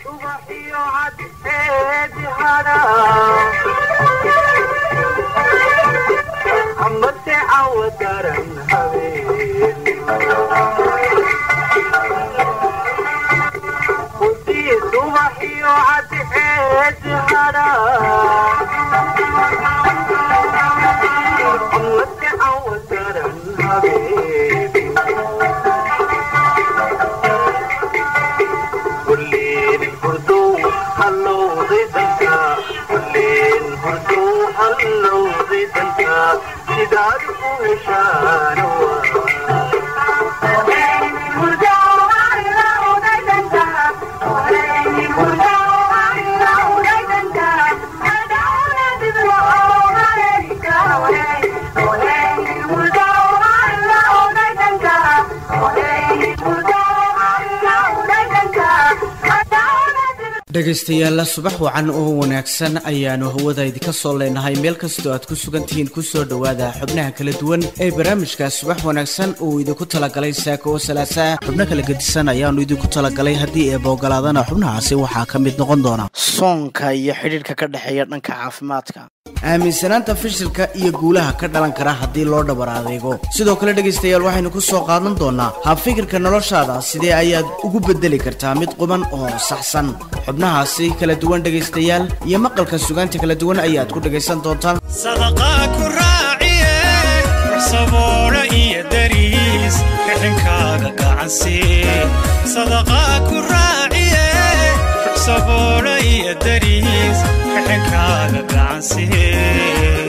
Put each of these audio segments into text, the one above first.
dhegaystayaalla subax wacan oo wanaagsan ayaanu hawada idinka soo leenahay meel kastoo aad ku sugan tihiin kusoo dhowaada xubnaha kala duwan ee barnaamijka subax wanaagsan uu idinku talagalay saaka oo salaasaa xubno kala gedisan ayaanu idinku talagalay haddii eeba ogolaadana xubnahaasi waxaa ka mid noqon doona soonka iyo xidhiidhka ka dhexeeya dhanka caafimaadka aaminsanaanta fishilka iyo guulaha ka dhalan kara haddii loo dhabar adeego sidoo kale dhegaystayaal waxaynu ku soo qaadan doonaa habfikirka noloshaada sidee ayaad ugu bedeli kartaa mid quban oo saxsan xubnahaasi kala duwan dhegaystayaal iyo maqalka sugaanta kala duwan ayaad ku dhegaysan doontaan sadaqaa ku raaciye saboolo iyo dariis rixhinkaaga gacansiiye sadaqaa ku raaciye saboolo iyo dariis rixhinkaaga gacansiiye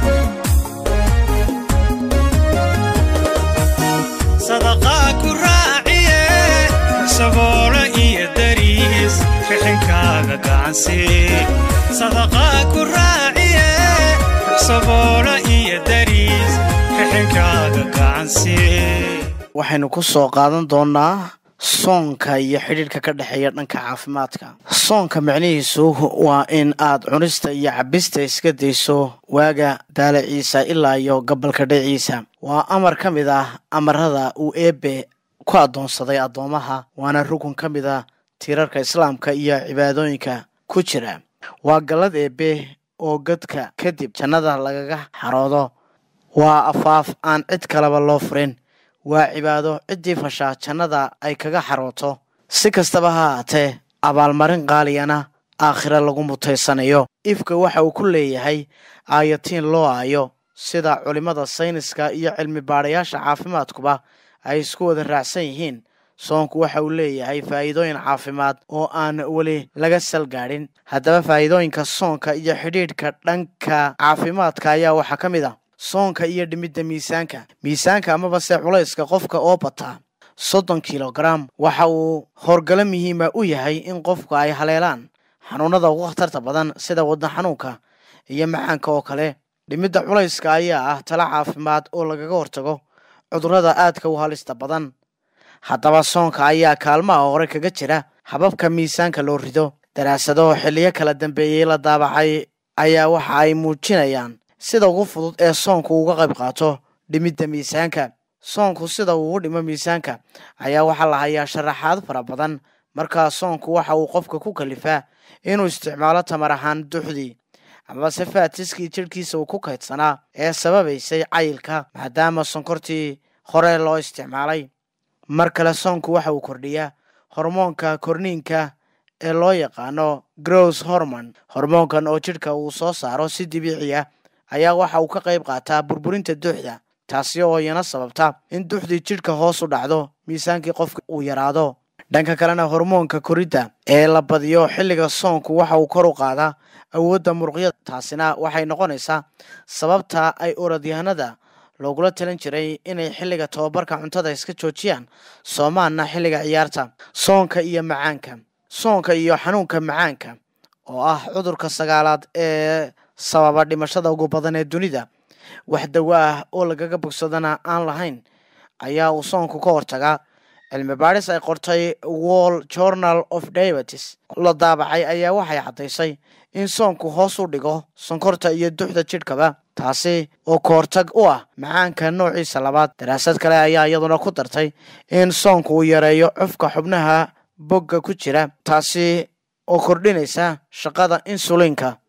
sadaqaa ku raaciye saboolo iyo dariis rixhinkaaga gacansiiye sadaqaa ku raaciye saboolo iyo dariis rixhinkaaga gacansiiye waxaynu ku soo qaadan doonaa soonka iyo xidhiidhka ka dhexeeya dhanka caafimaadka soonka micnihiisu waa in aad cunista iyo cabista iska dayso waaga daalaciisa ilaa iyo gabalka dhiciisa waa amar ka mid ah amarada uu eebe ku addoonsaday addoomaha waana rukun ka mid a tiirarka islaamka iyo cibaadooyinka ku jira waa gallad eebe oo gadka kadib jannada lagaga xaroodo waa afaaf aan cid kaleba loo furin waa cibaado ciddii fashaa jannada ay kaga xarooto si kastaba ha haatee abaalmarin qaaliyana aakhira lagu mutaysanayo ifka waxa uu ku leeyahay aayatiin loo aayo sida culimmada sayniska iyo cilmi baadhayaasha caafimaadkuba ay isku wada raacsan yihiin soonku waxa uu leeyahay faa'iidooyin caafimaad oo aan weli laga salgaadhin haddaba faa'iidooyinka soonka iyo xidhiidhka dhanka caafimaadka ayaa waxaa ka mid ah soonka iyo dhimidda miisaanka miisaanka amaba se culayska qofka oo bataa soddon kilogaram waxa uu howrgalo muhiima u yahay in qofku ay haleelaan xanuunada ugu khatarta badan sida wadna xanuunka iyo macaanka oo kale dhimidda culayska ayaa ah tala caafimaad oo lagaga hortago cudurrada aadka u halista badan haddaba soonka ayaa kaalmaha hore kaga jira hababka miisaanka loo rido daraasado xilliyo kala dambeeyey la daabacay ayaa waxa ay muujinayaan sida ugu fudud ee soonku uga qayb qaato dhimidda miisaanka soonku sida uu u dhimo miisaanka ayaa waxaa la hayaa sharaxaad fara badan markaa soonku waxa uu qofka ku kalifaa inuu isticmaalo tamar ahaan duxdii amase faatiskii jidhkiisa uu ku kaydsanaa ee sababaysay cayilka maadaama sonkortii hore loo isticmaalay mar kale soonku waxa uu kordhiyaa hormoonka korniinka ee loo yaqaano grows hormon hormoonkan oo jidhka uu soo saaro si dabiici ah ayaa waxa uu ka qayb qaataa burburinta duxda taasi oo iyana sababta in duxdii jidhka hoos u dhacdo miisaankii qofka uu yaraado dhanka kalena hormoonka koridda ee la badiyo xilliga soonku waxa uu kor u qaadaa awoodda muruqyada taasina waxay noqonaysaa sababta ay orodyahanada loogula talin jiray inay xilliga tobabarka cuntada iska joojiyaan soomaanna xilliga ciyaarta soonka iyo macaanka soonka iyo xanuunka macaanka oo ah cudurka sagaalaad ee sababa dhimashada ugu badan ee dunida wax dawo ah oo lagaga bogsadana aan lahayn ayaa uu soonku ka hortagaa cilmi baadhis ay qortay wall journal of diabetes la daabacay ayaa waxay caddaysay in soonku hoos u dhigo sonkorta iyo duxda jidhkaba taasi oo ka hortag u ah macaanka noociisa labaad daraasad kale ayaa iyaduna ku dartay in soonku uu yareeyo cufka xubnaha bogga ku jira taasi oo kordhinaysa shaqada insuliinka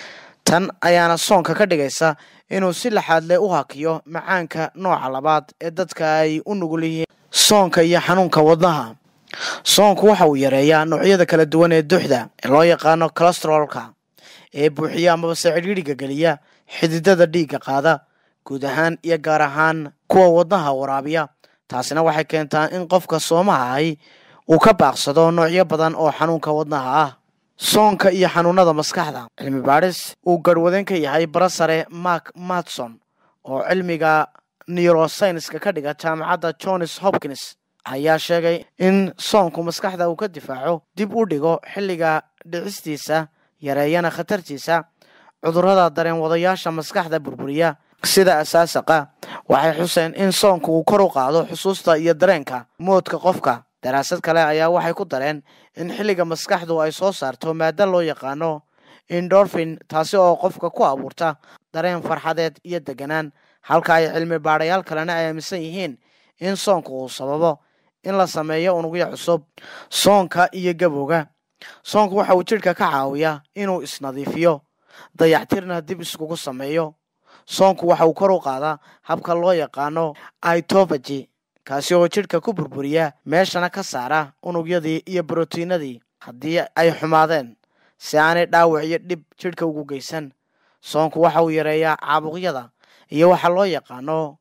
tan ayaana soonka ka dhigaysa inuu si laxaadle u hakiyo macaanka nooca labaad ee dadka ay u nugul yihiin soonka iyo xanuunka wadnaha soonku waxa uu yareeyaa noocyada kala duwan ee duxda ee loo yaqaano calestrolka ee buuxiya amabase cidhiidhiga geliya xididada dhiigga qaada guud ahaan iyo gaar ahaan kuwa wadnaha waraabiya taasina waxay keentaa in qofka soomaha ahi uu ka baaqsado noocyo badan oo xanuunka wadnaha ah soonka iyo xanuunada maskaxda cilmi baadhis uu garhwadeen ka yahay barasare mark matson oo cilmiga neurosynska ka dhiga jaamacadda johns hopkins ayaa sheegay in soonku maskaxda uu ka difaaco dib u dhigo xilliga dhicistiisa yareeyana khatartiisa cudurrada dareen wadayaasha maskaxda burburiya sida asaasaqa waxay xuseen in soonku uu kor u qaado xusuusta iyo dareenka moodka qofka daraasad kale ayaa waxay ku dareen in xilliga maskaxdu ay soo saarto maada loo yaqaano indorphin taasi oo qofka ku abuurta dareen farxadeed iyo deganaan halka ay cilmi baadhayaal kalena ay aaminsan yihiin in soonku uu sababo in la sameeyo unugyo cusub soonka iyo gabowga soonku waxa uu jidhka ka caawiyaa inuu isnadiifiyo dayactirna dib iskugu sameeyo soonku waxa uu kor u qaadaa habka loo yaqaano itobagy kaasi oo jidhka ku burburiya meeshana ka saara unugyadii iyo brotiinadii haddii ay xumaadeen si aanay dhaawac iyo dhib jidhka ugu geysan soonku waxa uu yareeyaa caabuqyada iyo waxa loo yaqaano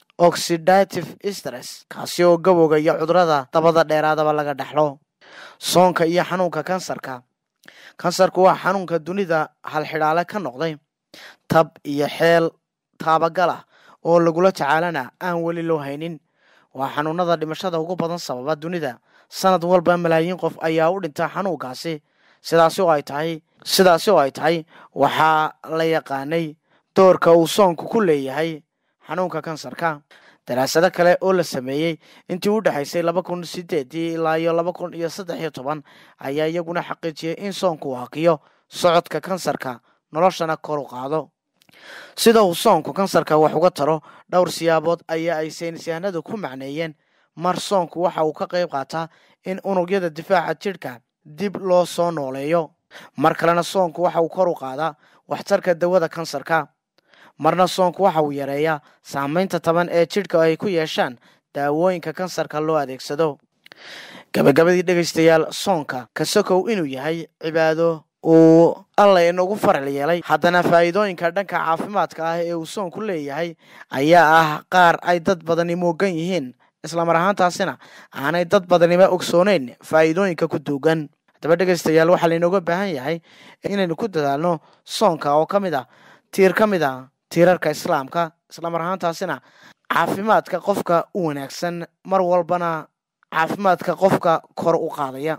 oxidative stress kaasi oo gabowga iyo cudurada dabada dheeraadaba laga dhexlo soonka iyo xanuunka kansarka kansarku waa xanuunka dunida halxidhaale ka noqday tab iyo xeel taabagalah oo lagula tacaalana aan weli loo haynin waa xanuunada dhimashada ugu badan sababa dunida sanad walba malaayiin qof ayaa u dhinta xanuunkaasi sidaasi oo ay tahay sidaasi oo ay tahay waxaa la yaqaanay doorka uu soonku ku leeyahay xanuunka kansarka daraasado kale oo la sameeyey intii u dhexaysay laba kun sideedii ilaa iyo laba kun iyo saddex iyo toban ayaa iyaguna xaqiijiyey in soonku uu hakiyo socodka kansarka noloshana kor u qaado sida uu soonku kansarka wax uga taro dhowr siyaabood ayaa ay saynisyahanadu ku macneeyeen mar soonku waxa uu ka qayb qaataa in unugyada difaaca jidhka dib loo soo nooleeyo mar kalena soonku waxa uu kor u qaadaa waxtarka dawada kansarka marna soonku waxa uu yareeyaa saamaynta taban ee jidhka ay ku yeeshaan daawooyinka kansarka loo adeegsado gabagabadii dhegaystayaal soonka kasokow inuu yahay cibaado uu alla inagu faral yeelay haddana faa'iidooyinka dhanka caafimaadka ah ee uu soonku leeyahay ayaa ah qaar ay dad badani moogan yihiin islamar ahaantaasina aanay dad badaniba ogsooneyn faa'iidooyinka ku duugan haddaba dhegaystayaal waxaa lainooga baahan yahay inaynu ku dadaalno soonka oo ka mid ah tiir ka mid ah tiirarka islaamka islamar ahaantaasina caafimaadka qofka u wanaagsan mar walbana caafimaadka qofka kor u qaadaya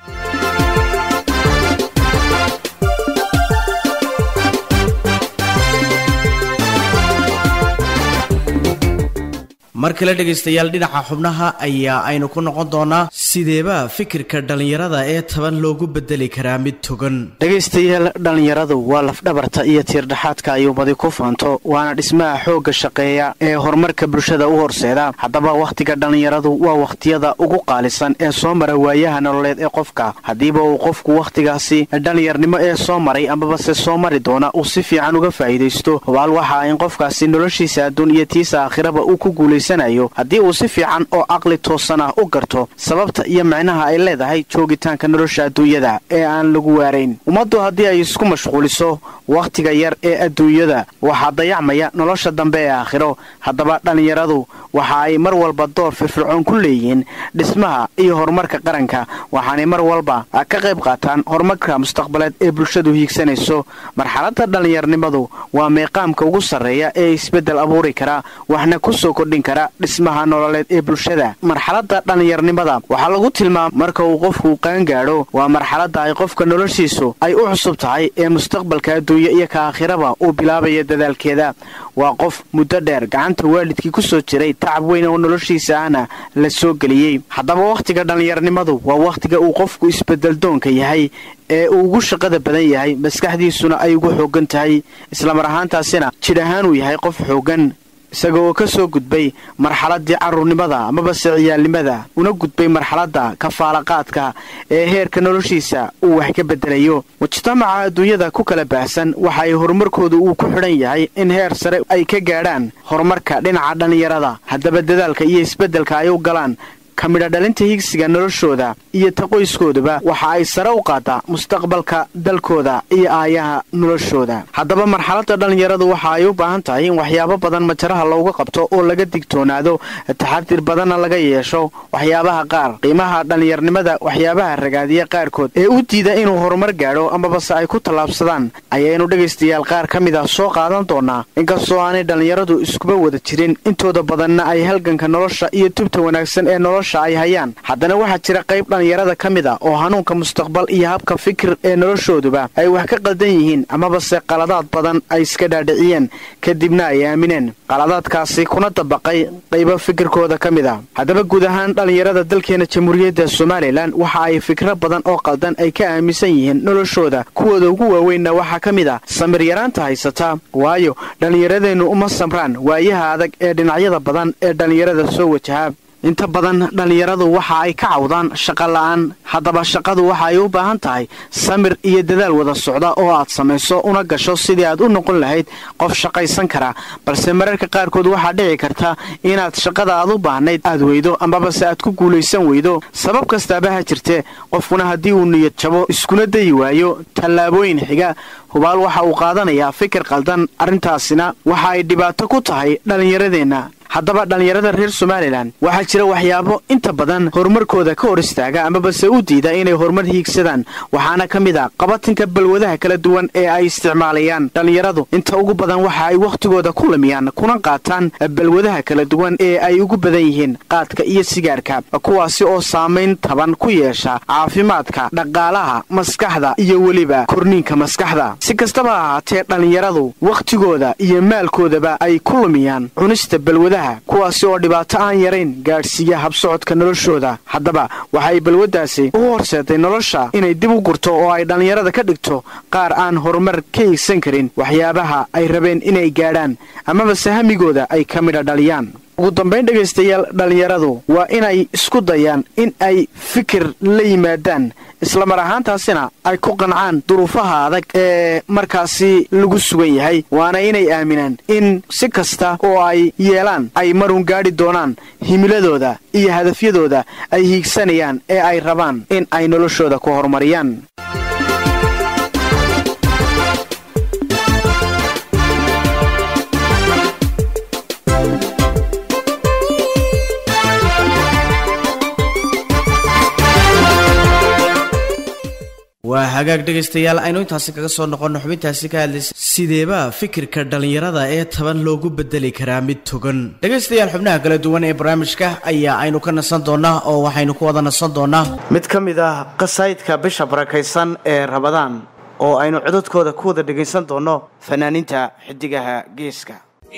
mar kale dhegaystayaal dhinaca xubnaha ayaa aynu ku noqon doonaa sideebaa fikirka dhallinyarada ee taban loogu bedeli karaa mid togan dhegaystayaal dhallinyaradu waa lafdhabarta iyo tiirdhaxaadka ay ummadi ku faanto waana dhismaha xoogga shaqeeya ee horumarka bulshada u horseeda haddaba wakhtiga dhallinyaradu waa wakhtiyada ugu qaalisan ee soo mara waayaha nololeed ee qofka haddiiba uu qofku wakhtigaasi dhallinyarnimo ee soo maray amabase soo mari doona uu si fiican uga faa'iidaysto hubaal waxaa in qofkaasi noloshiisa adduun iyo tiisa aakhiraba uu ku guulaysa haddii uu si fiican oo caqli toosan ah u garto sababta iyo micnaha ay leedahay joogitaanka nolosha adduunyada ee aan lagu waarayn ummaddu haddii ay isku mashquuliso wakhtiga yar ee adduunyada waxaa dayacmaya nolosha dambe ee aakhiro haddaba dhallinyaradu waxa ay mar walba door firfircoon ku leeyihiin dhismaha iyo horumarka qaranka waxaanay mar walba ka qayb qaataan horumarka mustaqbaleed ee bulshadu hiigsanayso marxaladda dhallinyarnimadu waa meeqaamka ugu sarreeya ee isbeddel abuuri kara waxna ku soo kordhin kara dhismaha nololeed ee bulshada marxaladda dhallinyarnimada waxaa lagu tilmaama marka uu qofku qaangaadho waa marxaladda ay qofka noloshiisu ay u cusub tahay ee mustaqbalka adduunye iyo ka aakhiraba uu bilaabaya dadaalkeeda waa qof muddo dheer gacanta waalidkii ku soo jiray tacab weyn oo noloshiisa ahna la soo geliyey haddaba wakhtiga dhallinyarnimadu waa wakhtiga uu qofku isbedeldoonka yahay ee uu ugu shaqada badan yahay maskaxdiisuna ay ugu xooggan tahay islamar ahaantaasina jidh ahaan uu yahay qof xooggan isaga oo ka soo gudbay marxaladdii carruurnimada amabase ciyaalnimada una gudbay marxaladda kafaalaqaadka ee heerka noloshiisa uu wax ka beddelayo mujtamaca adduunyada ku kala baahsan waxa ay horumarkooda uu ku xidhan yahay in heer sare ay ka gaadhaan horumarka dhinaca dhallinyarada haddaba dadaalka iyo isbeddelka ay u galaan ka midha dhalinta higsiga noloshooda iyo ta qoyskooduba waxa ay sare u qaadaa mustaqbalka dalkooda iyo aayaha noloshooda haddaba marxaladda dhallinyaradu waxa ay u baahan tahay in waxyaabo badan majaraha looga qabto oo laga digtoonaado taxadir badanna laga yeesho waxyaabaha qaar qiimaha dhallinyarnimada waxyaabaha ragaadiya qaarkood ee u diida inuu horumar gaadho amabase ay ku tallaabsadaan ayaynu dhegaystayaal qaar ka mid ah soo qaadan doonaa inkastoo aanay dhallinyaradu iskuba wada jirin intooda badanna ay halganka nolosha iyo tubta wanaagsan ee nolosha ay hayaan haddana waxaa jira qayb dhallinyarada ka mid a oo hanuunka mustaqbal iyo habka fikir ee noloshooduba ay wax ka qaldan yihiin amabase qaladaad badan ay iska dhaadhiciyeen kadibna ay aamineen qaladaadkaasi kuna dabaqay qaybo fikirkooda ka mid a haddaba guud ahaan dhallinyarada dalkeena jamhuuriyadda somalilan waxa ay fikro badan oo qaldan ay ka aaminsan yihiin noloshooda kuwooda ugu waaweynna waxaa ka mid ah samir yaraanta haysata waayo dhallinyaradeennu uma samraan waayaha adag ee dhinacyada badan ee dhallinyarada soo wajaha inta badan dhallinyaradu waxa ay ka cawdaan shaqo la'aan haddaba shaqadu waxa ay u baahan tahay samir iyo dadaal wada socda oo aad samayso una gasho sidii aad u noqon lahayd qof shaqaysan kara balse mararka qaarkood waxaa dhici karta inaad shaqada aad u baahnayd aad weydo amabase aad ku guulaysan weydo sabab kastaaba ha jirte qofkuna haddii uu niyad jabo iskuna dayi waayo tallaabooyin xiga hubaal waxa uu qaadanayaa fikir qaldan arrintaasina waxa ay dhibaato ku tahay dhallinyaradeenna haddaba dhallinyarada reer somalilan waxaa jira waxyaabo inta badan horumarkooda ka hor istaaga amabase u diida inay horumar hiigsadaan waxaana ka mid a qabatinka balwadaha kala duwan ee ay isticmaalayaan dhallinyaradu inta ugu badan waxa ay wakhtigooda ku lumiyaan kuna qaataan balwadaha kala duwan ee ay ugu badan yihiin qaadka iyo sigaarka kuwaasi oo saamayn taban ku yeesha caafimaadka dhaqaalaha maskaxda iyo weliba korniinka maskaxda si kastaba ha ahaatee dhallinyaradu wakhtigooda iyo maalkoodaba ay ku lumiyaan cunista balwadaha kuwaasi oo dhibaato aan yarayn gaadhsiiya habsocodka noloshooda haddaba waxay balwaddaasi u horseeday nolosha inay dib u gurto oo ay dhallinyarada ka dhigto qaar aan horumar ka hiigsan karin waxyaabaha ay rabeen inay gaadhaan amabase hamigooda ay ka midha dhaliyaan ugu dambayn dhegaystayaal dhallinyaradu waa inay isku dayaan in ay fikir la yimaadaan islamar ahaantaasina ay ku qancaan duruufaha adag ee markaasi lagu sugan yahay waana inay aaminaan in si kasta oo ay yeelaan ay marun gaadhi doonaan himiladooda iyo hadafyadooda ay hiigsanayaan ee ay rabaan in ay noloshooda ku horumariyaan waa hagaag dhegaystayaal aynu intaasi kaga soo noqonno xubintaasi ka hadlaysa sideebaa fikirka dhallinyarada ee taban loogu bedeli karaa mid togan dhegaystayaal xubnaha kala duwan ee barnaamijka ayaa aynu ka nasan doonaa oo waxaynu ku wada nasan doonaa mid ka mid ah qasaydka bisha barakaysan ee rabadaan oo aynu cododkooda ku wada dhegaysan doonno fanaaniinta xidigaha geeska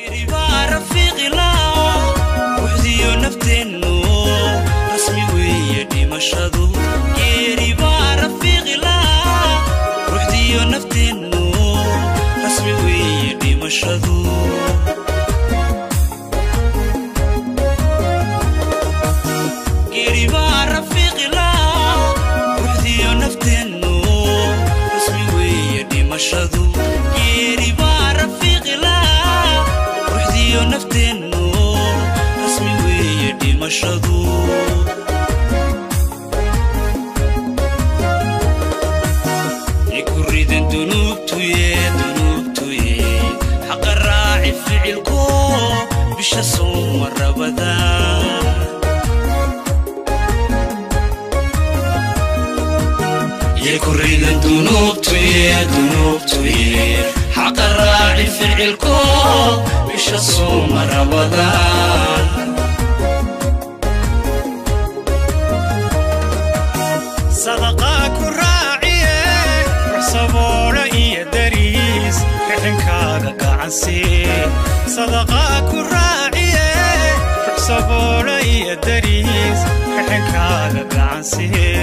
sadaqaa ku raaciye waxsaboola iyo dariis rixinkaada gacansiye sadaqaa ku raaciye waxsaboola iyo dariis rixinkaada gacansiye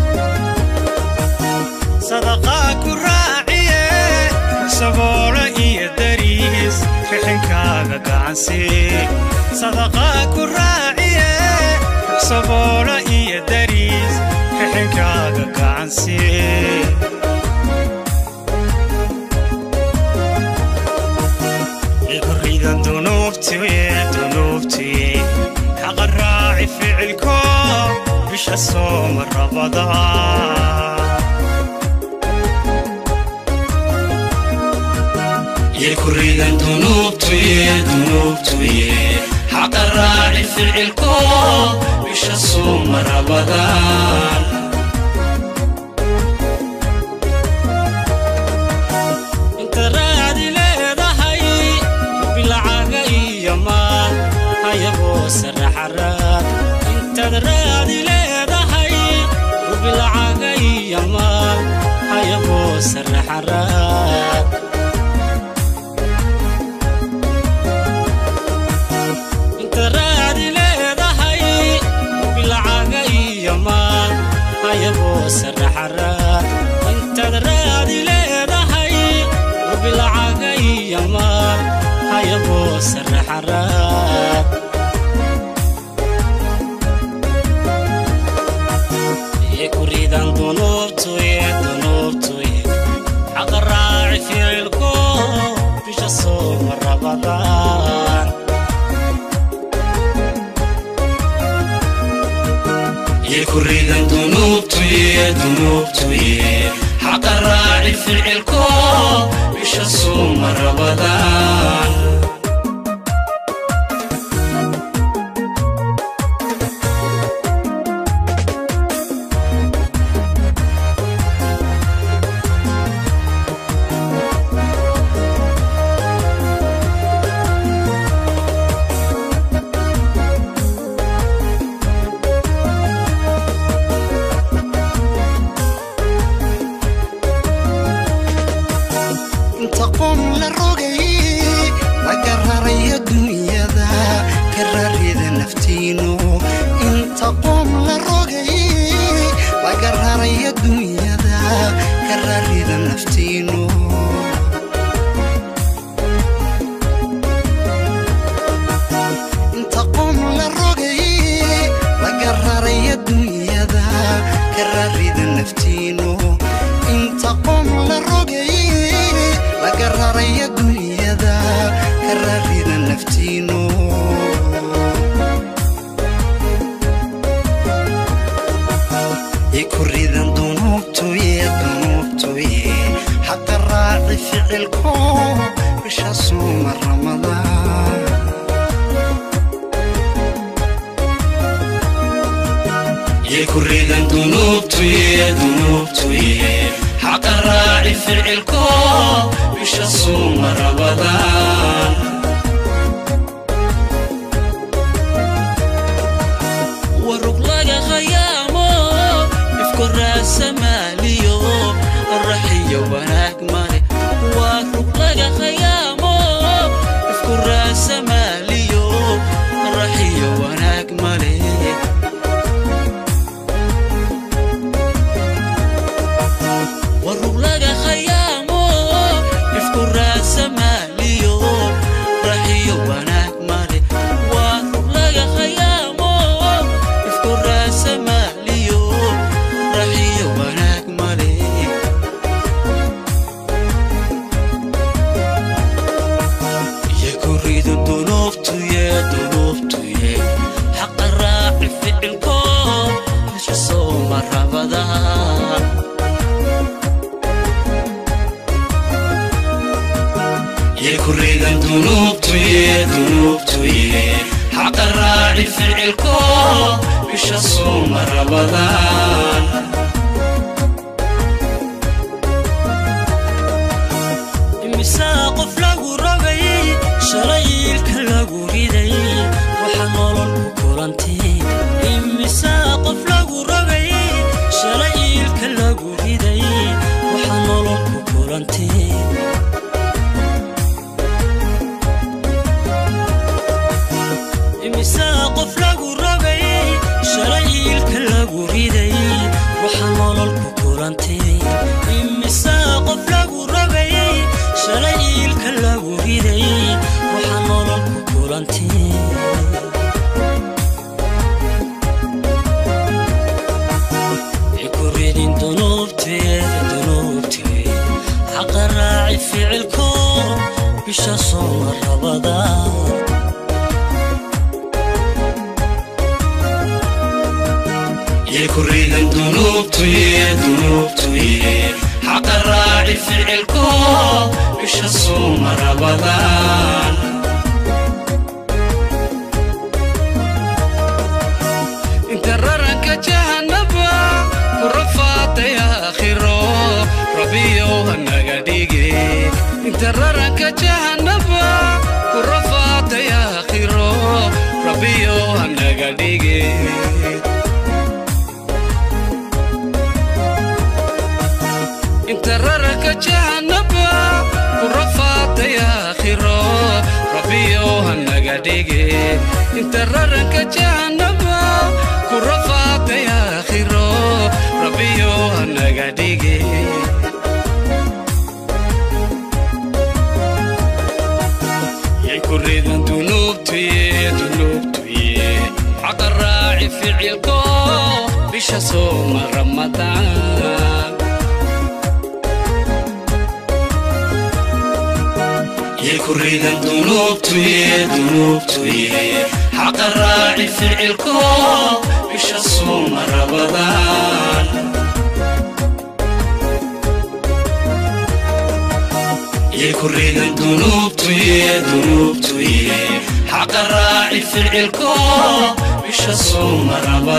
sadaqaa ku raaciye waxsaboola iyo gacansii sadaqaa ku raaciye saboola iyo dariis xixinkaaga gacansii ikoridan dunuubtuye dunuubtuye xaqa raaci ficilko bisha sooma rabadaa يكريدا دنوبتي دنوبتي حق الراعي في العلكو مش الصوم رمضان inta raadi leedahay bilcaga iyo maal hayagoo saraxaraad intaad raadi leedahay bilcaga iyo maal hayagoo saraxaraad inta raadi leedahay bilcaga iyo maal hayagoo saraxaraad intaad raadi leedahay bilcaga iyo maal hayagoo saraxaraad kuridan dunuubtuye dunuubtuye xaqa raaci ficilko bisha sooma rabadaan يكريدا دنوبتي دنوبتي حق الراعي في العلكو مش الصوم رمضان inta qoom la rogay laga rarayo dunyada ka rarida naftiinu inta qoom la rogay laga rarayo dunyada ka rarida naftiinu inta qoom la rogay laga rarayo dunyada ka rarida naftiinu inta qoom la rogay laga raraya dunyada ka rarida naftiinu ikuridan dunuubtuye dunuubtuye xaqa raaci ficilko bisha suuma ramadaan يكريدا دنوبتي دنوبتي حق الراعي في العلكو مش الصوم رمضان warug laga khayaamo ifku raasa maaliyo raxiyo wanaag male waa rug laga khayaamo ifku raasa maaliyo raxiyo wanaag male warug laga khayaamo ifku raasa maaliyo raxiyo wanaag male waa rug laga khayaamo ifku raasa maaliyo raxiyo wanaag male yakuridu dunuubtuye dunuubtuye xaqa raaci ficilko bisha sooma rabadaan يكريدا دنوبتي دنوبتي حق الراعي في العلكو مش الصوم رمضان imisaa qof lagu rogay shalayiilka lagu riday waxaa nolol ku kulantay imisaa qof lagu rogay shalayiilka lagu riday waxaa nolol ku kulantay imisaa qof lagu rogay shalayiilka lagu riday waxaa nolol ku kulantay imisaa qof lagu rogay shalay iilka lagu riday waxaa nolol ku kulanteen kuridin dunuubteeda dunuubteed xaqa raaci ficilko bisha sooma rabada يكريدن دنوبتي دنوبتي حق الراعي في الكون إيش الصوم رمضان انت ررك جهنبا ورفعت يا خيرو ربيو هنغديجي انت ررك جهنبا ورفعت يا خيرو ربيو هنغديجي انت ررك جهنبا ورفعت يا خيرو ربيو هنغديجي انت ررك جهنبا ورفعت يا خيرو ربيو هنغديجي يكريدن دنوبتي دنوبتي حق الراعي في عيلكو بش صوم رمضان يكريدن دنوبتي دنوبتي حق الراعي في عيلكو بش صوم رمضان يكريدن دنوبتي دنوبتي حق الراعي في عيلكو بش صوم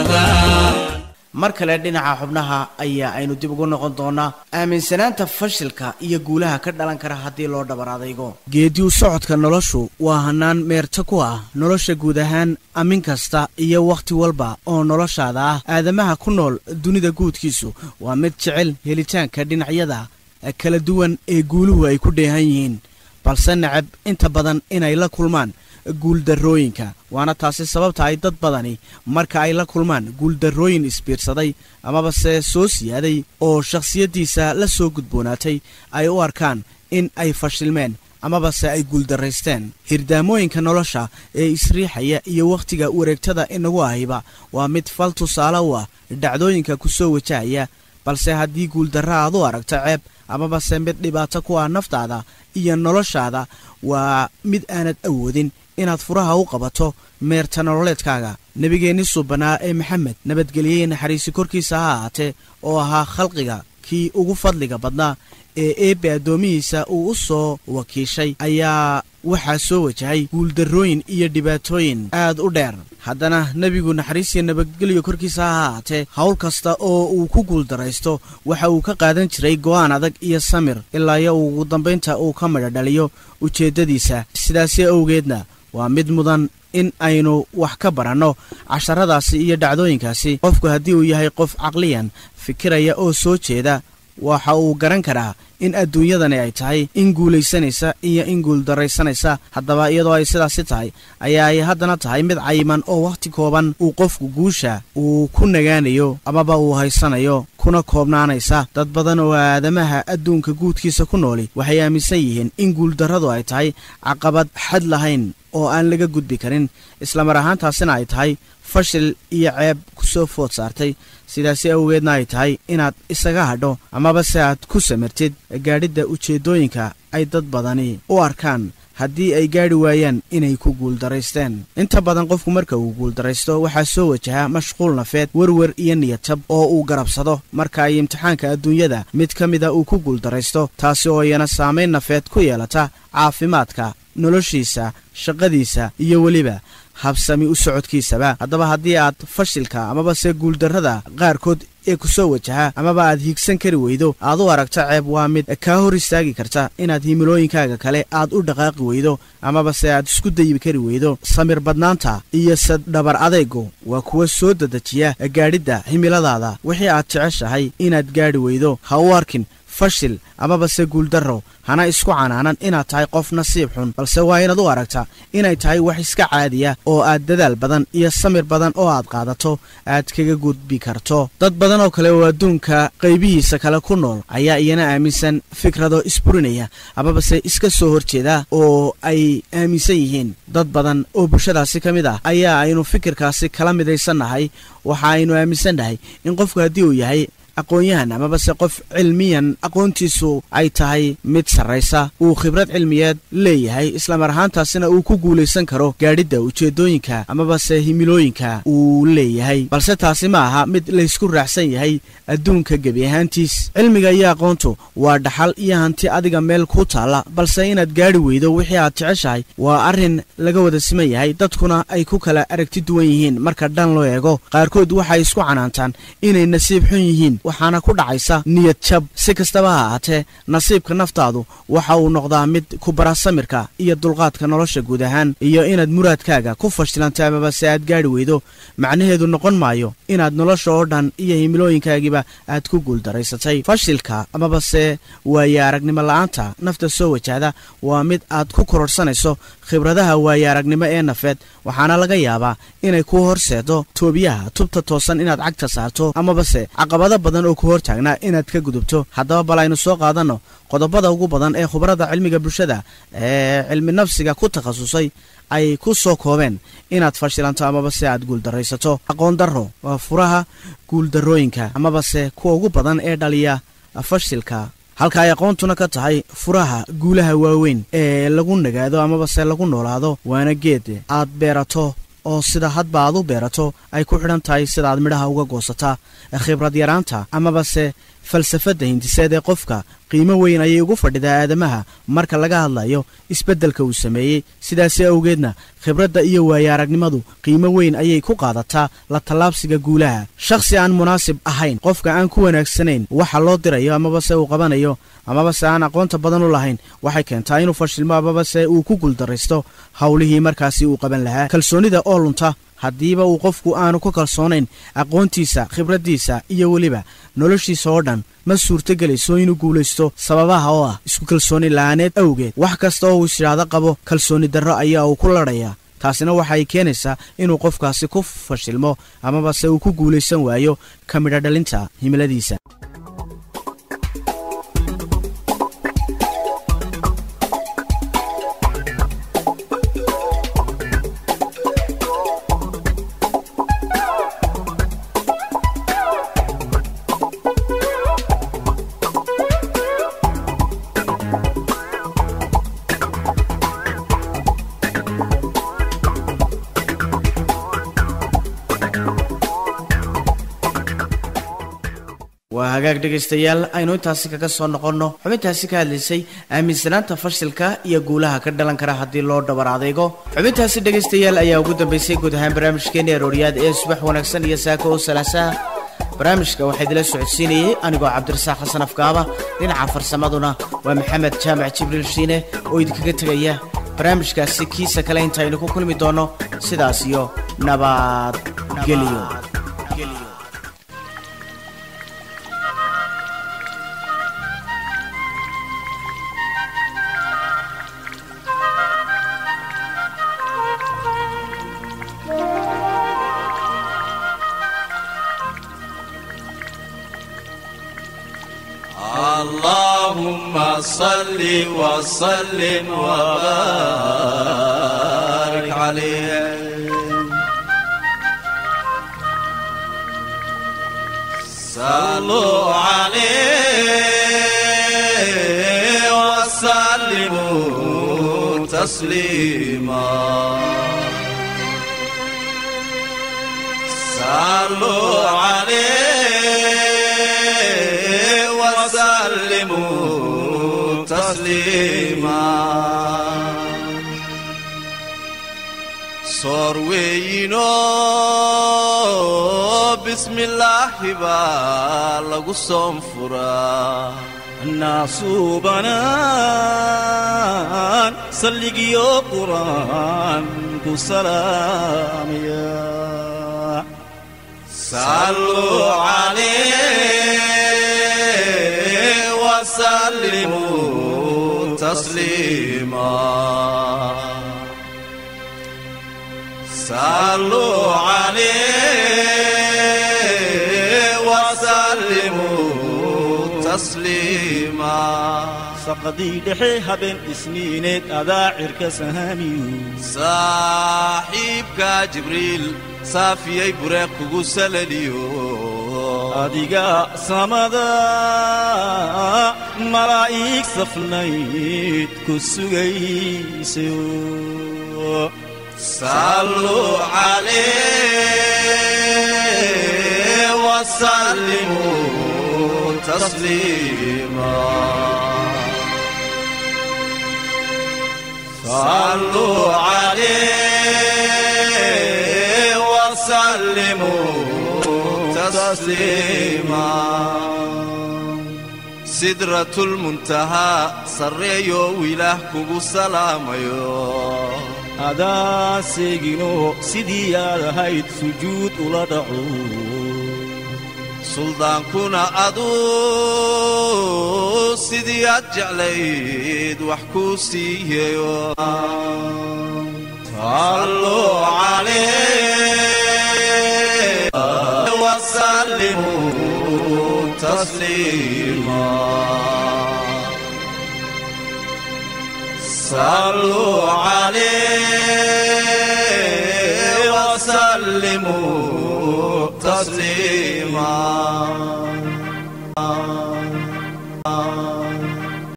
رمضان mar kale dhinaca xubnaha ayaa aynu dib ugu noqon doonaa aaminsanaanta fashilka iyo guulaha ka dhalan kara haddii loo dhabar adaygo geediu socodka noloshu waa hanaan meerta ku ah nolosha guud ahaan amin kasta iyo wakhti walba oo noloshaada ah aadamaha ku nool dunida guudkiisu waa mid jecel helitaanka dhinacyada kala duwan ee guuluhu ay ku dheehan yihiin balse necab inta badan inay la kulmaan guuldarrooyinka waana taasi sababta ay dad badani marka ay la kulmaan guuldarrooyin isbiirsaday amaba se soo siyaaday oo shakhsiyaddiisa la soo gudboonaatay ay u arkaan in ay fashilmeen amaba se ay guuldarraysteen hirdaamooyinka nolosha ee isriixaya iyo wakhtiga wareegtada inagu ahiba waa mid fal tusaale u ah dhacdooyinka ku soo wajahaya balse haddii guuldarra aad u aragto ceeb amaba se mid dhibaato ku ah naftaada iyo noloshaada waa mid aanad awoodin inaad furaha u qabato meerta nololeedkaaga nebigeenni suubanaa ee maxamed nabadgeliyey naxariisi korkiisa ha ahaatee oo ahaa khalqiga kii ugu fadliga badnaa ee eebbe addoomihiisa uu u soo wakiishay ayaa waxaa soo wajahay guuldarrooyin iyo dhibaatooyin aad u dheer haddana nebigu naxariisiya nabadgelyo korkiisa ha ahaatee howl kasta oo uu ku guuldaraysto waxa uu ka qaadan jiray go'aan adag iyo samir ilaa iyo ugu dambaynta uu ka midha dhaliyo ujeeddadiisa sidaasi awgeedna waa mid mudan in aynu wax ka baranno casharadaasi iyo dhacdooyinkaasi qofku haddii uu yahay qof caqliyan fikiraya oo soo jeeda waxa uu garan karaa in adduunyadani ay tahay in guulaysanaysa iyo in guuldarraysanaysa haddaba iyadoo ay sidaasi tahay ayaa ay haddana tahay mid cayiman oo wakhti kooban uu qofku guusha uu ku nagaanayo amaba uu haysanayo kuna koobnaanaysa dad badan oo aadamaha adduunka guudkiisa ku nooli waxay aaminsan yihiin in guuldarradu ay tahay caqabad xad lahayn oo aan laga gudbi karin islamar ahaantaasina ay tahay fashil iyo ceeb ku soo food saartay sidaasi awgeedna ay tahay inaad isaga hadho amaba se aad ku samirtid gaadhidda ujeeddooyinka ay dad badani u arkaan haddii ay gaadhi waayaan inay ku guuldaraysteen inta badan qofku marka uu guuldaraysto waxaa soo wajaha mashquul nafeed werwer iyo niyadjab oo uu garabsado marka ay imtixaanka adduunyada mid ka mida uu ku guuldaraysto taasi oo iyana saamayn nafeed ku yeelata caafimaadka noloshiisa shaqadiisa iyo weliba habsami u socodkiisaba haddaba haddii aad fashilka amaba se guuldarrada qaarkood ee ku soo wajaha amaba aad hiigsan kari weydo aad u aragto ceeb waa mid kaa hor istaagi karta inaad himilooyinkaaga kale aad u dhaqaaqi weydo amaba se aad isku dayi kari weydo samir badnaanta iyo sadhabar adaygu waa kuwa soo dedejiya gaadhidda himiladaada wixii aad jeceshahay inaad gaadhi weydo ha u arkin fashil amabase guuldarro hana isku canaanan inaad tahay qof nasiib xun balse waa inaad u aragtaa inay tahay wax iska caadiya oo aad dadaal badan iyo samir badan oo aad qaadato aad kaga gudbi karto dad badan oo kale oo adduunka qaybihiisa kale ku nool ayaa iyana aaminsan fikrado isburinaya amabase iska soo horjeeda oo ay aaminsan yihiin dad badan oo bulshadaasi ka mid ah ayaa aynu fikirkaasi kala midaysannahay waxa aynu aaminsannahay in qofku haddii uu yahay aqoon-yahan amabase qof cilmiyan aqoontiisu ay tahay mid sarraysa uu khibrad cilmiyeed leeyahay islamar ahaantaasina uu ku guulaysan karo gaadhidda ujeeddooyinka amabase himilooyinka uu leeyahay balse taasi ma aha mid laysku raacsan yahay adduunka gebi ahaantiis cilmiga iyo aqoontu waa dhaxal iyo hanti adiga meel ku taalla balse inaad gaadhi weydo wixii aad jeceshahay waa arrin laga wada siman yahay dadkuna ay ku kala aragti duwan yihiin marka dhan loo eego qaarkood waxay isku canaantaan inay nasiib xun yihiin waxaana ku dhacaysa niyad jab si kastaba ha ahaatee nasiibka naftaadu waxa uu noqdaa mid ku bara samirka iyo dulqaadka nolosha guud ahaan iyo inaad muraadkaaga ku fashilantay amabase aad gaadhi weydo macnaheedu noqon maayo inaad nolosha oo dhan iyo himilooyinkaagiiba aad ku guuldaraysatay fashilka amabase waaye aragnimo la-aanta nafta soo wajahda waa mid aad ku kororhsanayso khibradaha waaye aragnimo ee nafeed waxaana laga yaabaa inay kuu horseedo toobiyaha tubta toosan inaad cagta saarto amabase caqabado badan oo ku hortaagnaa inaad ka gudubto haddaba bal aynu soo qaadanno qodobada ugu badan ee khubarada cilmiga bulshada ee cilmi nafsiga ku takhasusay ay ku soo koobeen inaad fashilanto amabase aad guuldaraysato aqoon darro waa furaha guuldarrooyinka amabase kuwa ugu badan ee dhaliya fashilka halka ay aqoontuna ka tahay furaha guulaha waaweyn ee lagu nagaado amabase lagu noolaado waana geed aad beerato oo sida hadba aad u beerato ay ku xidhan tahay sida aad midhaha uga goosataa khibrad yaraanta amabase falsafadda hindiseed ee qofka qiimo weyn ayay ugu fadhidaa aadamaha marka laga hadlayo isbeddelka uu sameeyey sidaasi awgeedna khibradda iyo waaye aragnimadu qiimo weyn ayay ku qaadataa la tallaabsiga guulaha shakhsi aan munaasib ahayn qofka aan ku wanaagsanayn waxa loo dirayo amabase uu qabanayo amabase aan aqoonta badan u lahayn waxay keentaa inuu fashilmo amabase uu ku guuldaraysto howlihii markaasi uu qaban lahaa kalsoonida oo lunta haddiiba uu qofku aanu ku kalsoonayn aqoontiisa khibraddiisa iyo weliba noloshiisa oo dhan ma suurtogelayso inuu guulaysto sababaha oo ah isku kalsooni la-aaneed awgeed wax kasta oo uu isyidhaahdo qabo kalsooni darro ayaa uu ku ladhayaa taasina waxay keenaysaa inuu qofkaasi ku fashilmo amabase uu ku guulaysan waayo ka midho dhalinta himiladiisa waa hagaag dhegaystayaal aynu intaasi kaga soo noqonno xubintaasi ka hadlaysay aaminsanaanta fashilka iyo guulaha ka dhalan kara haddii loo dhabar adeego xubintaasi dhegaystayaal ayaa ugu dambaysay guud ahaan barnaamijkeeni arooriyaad ee subax wanaagsan iyo saako oo salaasaha barnaamijka waxaa idila socodsiinayey anigoo cabdirasaaq xasan afgaaba dhinaca farsamaduna waa maxamed jaamac jibriil shiine oo idinkaga tegaya barnaamijkaasi kiisa kale intaaynu ku kulmi doonno sidaas iyo nabadgelyo اللهم صل وسلم وبارك عليه صلوا عليه وسلموا تسليما صلوا عليه وسلموا تسليما صار وينو بسم الله بالغ صنفرا الناس بنان سلقيو قرآن سلام يا صلوا عليه وسلم وسلموا تسليما صلوا عليه وسلموا تسليما saqadii dhexe habeen isniineed adaa cirka sahaamiyu saaxiibka jibriil saafiyey bureeq kugu salaliyo adiga samada malaa'ig safnayd ku sugaysayo صلوا عليه وسلموا تسليما صلوا عليه وسلموا تسليما سدرة المنتهى سريو ويله كوكو سلاميو adaa seegino sidii aad ahayd sujuud ula dhaco suldaankuna aduu sidii aad jeclayd wax kuu siiyeyo صلوا عليه وسلموا تسليما صلوا عليه وسلموا تسليما